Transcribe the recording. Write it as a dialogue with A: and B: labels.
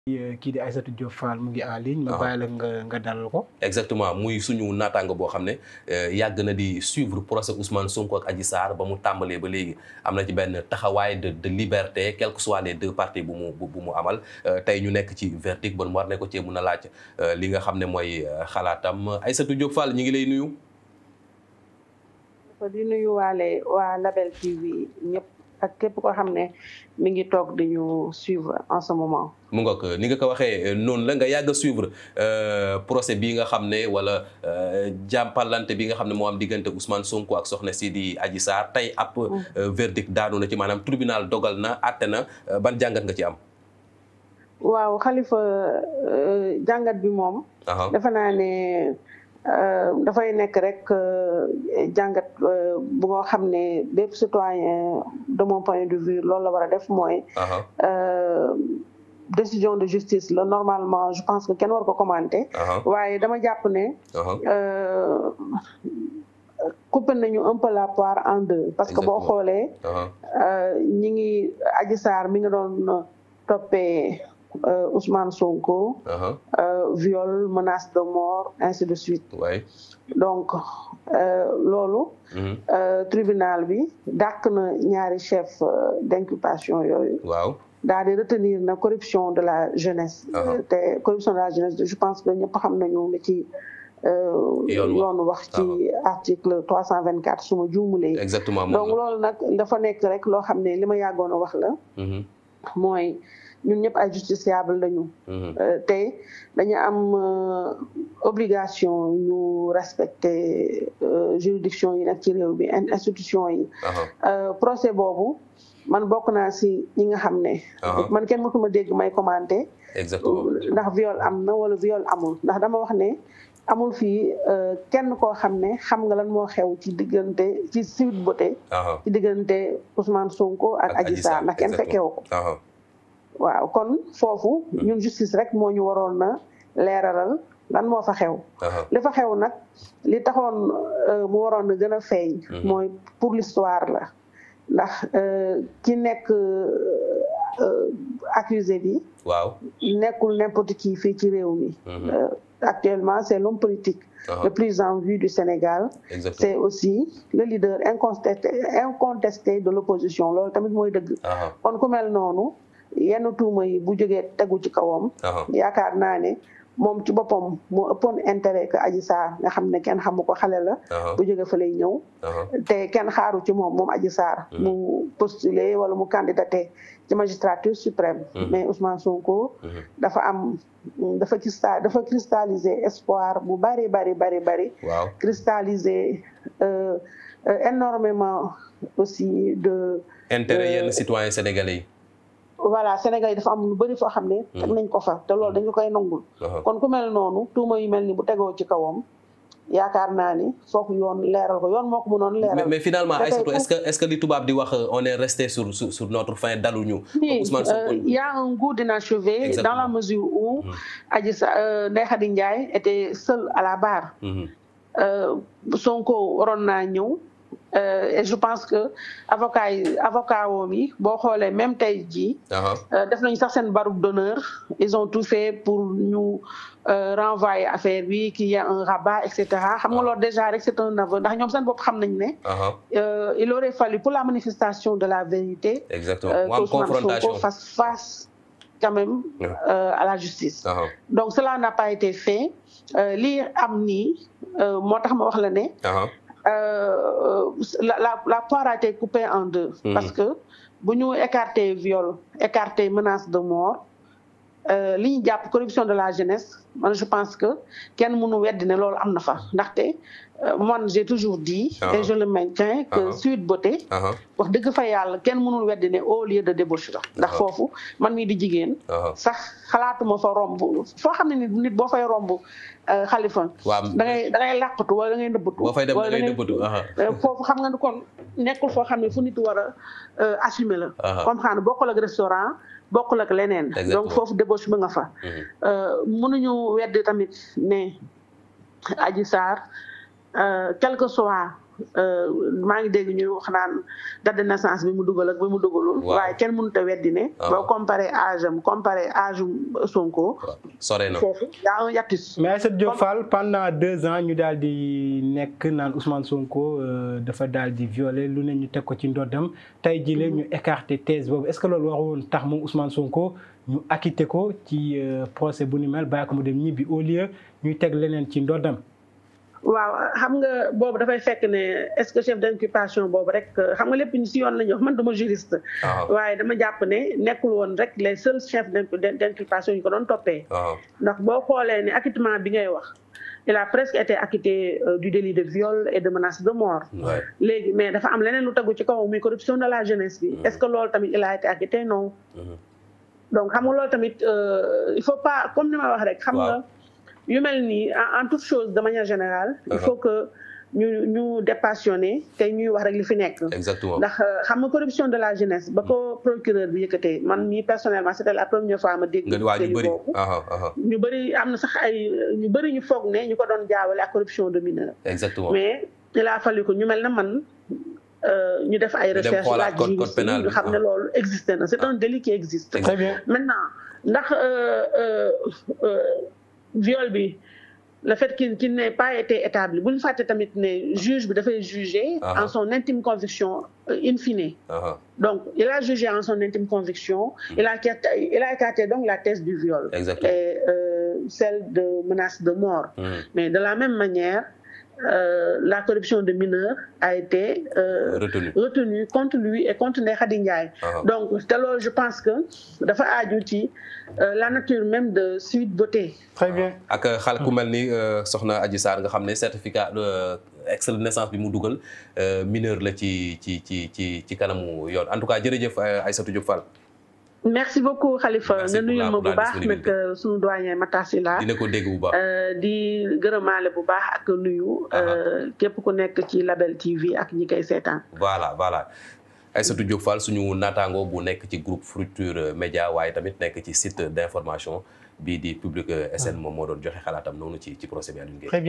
A: kii di Aïssatou Diop Fall mu ngi en ligne. ma
B: Ah.
A: bàyyi la nga nga dalal ko.
B: exactement muy suñu naataango boo xam ne euh, yàgg na di suivre procès Ousmane Sonko ak Adji Sarr ba mu tàmbalee ba léegi am na ci benn taxawaay de de liberté quels que soient les deux parties bu mu bu bu mu amal Euh, tey ñu nekk ci verdict bon war ne ko cee mun a laaj euh, li nga xam ne mooy euh, xalaatam Aïssatou Diop Fall ñu ngi lay nuyu.
C: ko di nuyu waale waa Label TV ñëpp ak képp koo xam ne mi ngi toog di ñu suivre en ce moment.
B: mu nga ko ni nga ko waxee noonu la nga yàgg a suivre euh, procès bi nga xam ne wala euh, jàmpalante bi nga xam ne moo am diggante Ousmane Sonko ak soxna si di Adji Sarr tey ab euh, verdict daanu na ci maanaam tribunal dogal na àtte na euh, ban jàngat nga ci am.
C: waaw xalifa euh, jàngat bi moom.
B: Aha.
C: defe naa ne euh, dafay nekk rek euh, jàngat euh, bu nga xam ne bépp citoyen de mon point de vue loolu la war a def mooy.
B: Aha.
C: euh, décision de justice la normalement je pense que kenn war ko commenter.
B: Aha.
C: waaye dama jàpp ne.
B: Aha.
C: euh, coupé nañu un peu la poire en deux parce que boo
B: Exactement.
C: xoolee
B: Aha.
C: euh, ñi ngi Adji Sarr mi nga doon toppee euh, Ousmane Sonko
B: Aha.
C: euh, viol menace de mort ainsi de suite
B: waay.
C: donc euh, loolu
B: Mhm.
C: euh, tribunal bi dàq na ñaari chef euh, d'inculpation yooyu
B: waaw.
C: daal di retenir na corruption de la jeunesse
B: Aha.
C: te corruption de la jeunesse je pense que ñëpp xam nañu li ci euh,
B: Yoon wax.
C: yoon wax ci article trois cent vingt quatre su ma juumulee
B: exactement
C: donc
B: moom la.
C: loolu nag dafa nekk rek loo xam ne li ma yàggoon a wax la
B: Mhm.
C: mooy ñun ñëpp ay justiciable lañu
B: Mhm.
C: Euh, te dañu am euh, obligation ñu respecter euh, juridiction yi nekk ci réew bi in- institution yi
B: Aha.
C: Euh, procès boobu man bokk naa si ñi nga xam ne
B: Aha.
C: man kenn mësuma dégg may commenter
B: exactement.
C: ndax viol am na wala viol amul ndax dama wax ne amul fii euh, kenn koo xam ne xam nga lan moo xew ci diggante ci Sweet Beauté
B: Aha.
C: ci diggante Ousmane Sonko ak Adji Sarr ndax kenn fekkewu ko
B: Aha.
C: waaw kon foofu ñun justice rek moo ñu waroon na leeralal lan moo fa xew
B: Aha.
C: li fa xew nag li taxoon euh, mu waroon na gën a feeñ
B: Mhm.
C: mooy pour l'histoire la ndax euh, ki nekk euh, accusé bi
B: waaw.
C: nekkul n'importe qui fii ci réew mi
B: Mhm.
C: Euh, actuellement c'est l'homme politique
B: Aha.
C: le plus en vue du Sénégal
B: exactement.
C: c'est aussi le leader incontesté incontesté de l'opposition loolu tamit mooy dëgg
B: Aha.
C: kon ku mel noonu yenn tuuma yi bu jógee tegu ci kawam
B: Aha.
C: yaakaar naa ne moom ci boppam moo ëppoon intérêt que Adji Sarr nga xam ne kenn xamu ko xale la
B: Aha.
C: bu jóge fa lay ñëw
B: Aha.
C: te kenn xaaru ci moom moom Adji Sarr
B: Mhm.
C: mu postuler wala mu candidaté ci magistrature suprême
B: Mhm.
C: mais Ousmane Sonko
B: Mhm.
C: dafa am dafa cristal dafa cristalliser espoir bu bari bari bari bari
B: waaw.
C: cristalliser euh, euh, énormément aussi de
B: intérêt yenn citoyens sénégalais yi.
C: voilà Sénégal yi dafa am lu bëri foo xam ne teg nañ ko fa te loolu dañu koy nangul
B: Aha.
C: kon ku mel noonu tuuma yu mel ni bu tegoo ci kawam yaakaar naa ni foofu yoon leeral ko yoon moo ko mënoon
B: mais,
C: leeral
B: mais finalement
C: Dafay
B: Aïssatou
C: pour-
B: est-ce que est-ce que li tubaab di wax euh, on est resté sur sur, sur notre fin daluñu.
C: Oui,
B: Ousmane
C: euh,
B: Sonko.
C: il y a un goût d'inachevé dans
B: Exactement.
C: la mesure où
B: Mhm.
C: Adji Sarr euh, Ndeye Khady Ndiaye était seule à la barre
B: Mhm.
C: euh, Sonko waroon naa ñëw euh, et je pense que avocat yi avocat woom yi boo xoolee même tey jii
B: Aha.
C: Euh, def nañu sax seen barouk d'honneur ils ont tout fait pour ñu euh, renvoyer affaire bi qu'il y a un rabat et cetera xam nga
B: Ah.
C: loolu déjà rek c'est un aveu ndax ñoom seen bopp xam nañ ne
B: Aha.
C: euh, il aurait fallu pour la manifestation de la vérité
B: exactement
C: euh,
B: mu am
C: qu'Ousmane
B: confrontation.
C: Sonko fasse face quand même
B: Ouais.
C: euh, à la justice
B: Aha.
C: donc cela n'a pas été fait Euh, lii am nii euh, moo tax ma wax la ne
B: Aha.
C: euh, la, la, la poire a été coupée en deux.
B: Mhm.
C: Parce que bu ñu écarter viol, écarter menace de mort, euh, li ñu jàpp corruption de la jeunesse, man je pense que kenn mënu weddi ne loolu am na fa ndaxte euh, man j'ai toujours dit
B: Ah.
C: et je le maintiens que
B: Ah.
C: Sweet Beauté
B: Aha.
C: wax dëgg fa yàlla kenn mënul weddi ne au lieu de débauche la ndax
B: Ah.
C: foofu man mii di jigéen
B: Aha.
C: sax xalaatuma fa romb foo xam ne ni nit boo fay romb euh, xalifa
B: waaw
C: da ngay da ngay làqatu wala da ngay nëbbatu
B: boo fay dem da
C: wala
B: ngay
C: ngay-
B: nëbbatu. Aha.
C: Euh, foofu xam nga ni kon nekkul foo xam ne fu nit war a euh, assumer la.
B: Aha.
C: comme xam ne bokkul ak restaurant bokkul ak leneen.
B: Exactement.
C: donc foofu débauche bi nga fa.
B: Mhm.
C: Euh, mënuñu weddi tamit ne Adji Sarr euh, quel que soit maa ngi dégg ñu wax naan date de naissance bi mu dugal ak bi mu dugalul.
B: Waaw.
C: waaye kenn mënut a weddi ne.
B: Ah.
C: boo comparé âge am comparé âge Sonko.
B: waaw sore na
C: foofu y a un hiatus.
A: mais Aïssatou Diop Fall pendant deux ans ñu daal di nekk naan Ousmane Sonko euh, dafa daal di violer lu ne ñu teg ko ci ndoddam tey jii la ñu écarté thèse boobu est-ce que loolu waroon tax moom Ousmane Sonko ñu acquitté ko ci euh, procès bu ni mel bàyyi ko mu dem ñibbi au lieu ñuy teg leneen ci ndoddam.
C: waaw xam nga boobu dafay fekk ne est-ce que chef d'inculpation boobu rek xam nga lépp ñu si yoon la ñu wax man duma juriste.
B: waaw
C: waaye dama jàpp ne nekkul woon rek les seuls chefs d'in- d'inculpation ñu ko doon toppee.
B: waaw
C: ndax boo xoolee ne acquittement bi ngay wax il a presque été acquitté euh, du délit de viol et de menace de mort.
B: ouais.
C: léegi mais dafa am leneen lu tegu ci kaw muy corruption de la jeunesse bi. est-ce que loolu tamit il a été acquitté non.
B: Mhm.
C: donc xam nga loolu tamit euh, il faut pas comme ni ma wax rek. xam nga
B: Waaw.
C: yu mel nii en en toute chose de manière générale. il
B: Uh-huh.
C: faut que ñu ñu dépassionné te ñuy wax rek li fi nekk.
B: exactement
C: ndax euh, xam nga corruption de la jeunesse ba ko procureur bi yëkkatee man mii personnellement c'était la première fois ma dégg.
B: nga waa ñu
C: délit
B: bëri
C: boobu.
B: aha aha
C: ñu bëri am na sax ay ñu bëri ñu foog ne ñu ko doon jaawale ak corruption de mineur
B: exactement
C: mais il a fallu que ñu mel na man euh, ñu def ay
B: Ñu dem
C: recherche
B: xoolaat
C: laaj
B: code- code
C: juriste
B: pénal
C: yi ñu
B: bi,
C: xam ne
B: ah.
C: loolu existé na c'est un délit qui existe
B: Exact.
A: très bien
C: maintenant ndax euh, euh, euh, viol bi le fait qu'il qu'il n'ait pas été établi bu ñu fàtte tamit ne juge bi dafay juger
B: Ah.
C: en son intime conviction euh, in fine
B: aha
C: donc il a jugé en son intime conviction il a écarté, il a écarté donc la thèse du viol
B: exactement
C: et euh, celle de menace de mort.
B: Mhm.
C: Mais de la même manière, euh, la corruption de mineurs a été euh,
B: retenu
C: retenue contre lui et contre Ndeye Khady Ndiaye.
B: aha
C: Donc, te loolu, je pense que dafa aju ci euh, la nature même de Sweet Beauté.
A: très bien
B: ak xale ku mel ni euh, soxna Adji Sarr nga xam ne certificat euh, extrait de naissance bi mu dugal euh, mineur la ci ci ci ci ci kanamu yoon en tout cas jërëjëf euh, Aïssatou Diop Fall
C: Merci beaucoup Khalifa
B: Merci
C: nga
B: pour
C: nuyul
B: la-
C: ma
B: pour
C: bu
B: la
C: baax nag
B: disponibilité.
C: euh, sunu doyen Matar Sylla
B: dina ko dégg bu baax
C: Euh, di gërëmaale bu baax ak nuyu euh, képp ku nekk ci Label TV ak ñi koy seetaan.
B: voilà voilà Aïssatou Diop Fall suñu naataango bu nekk ci groupe Futurs Médias waaye tamit nekk ci site d'information bii di Public SN moom moo doon joxe xalaatam noonu ci ci procès bi Alioune Gueye
A: très bien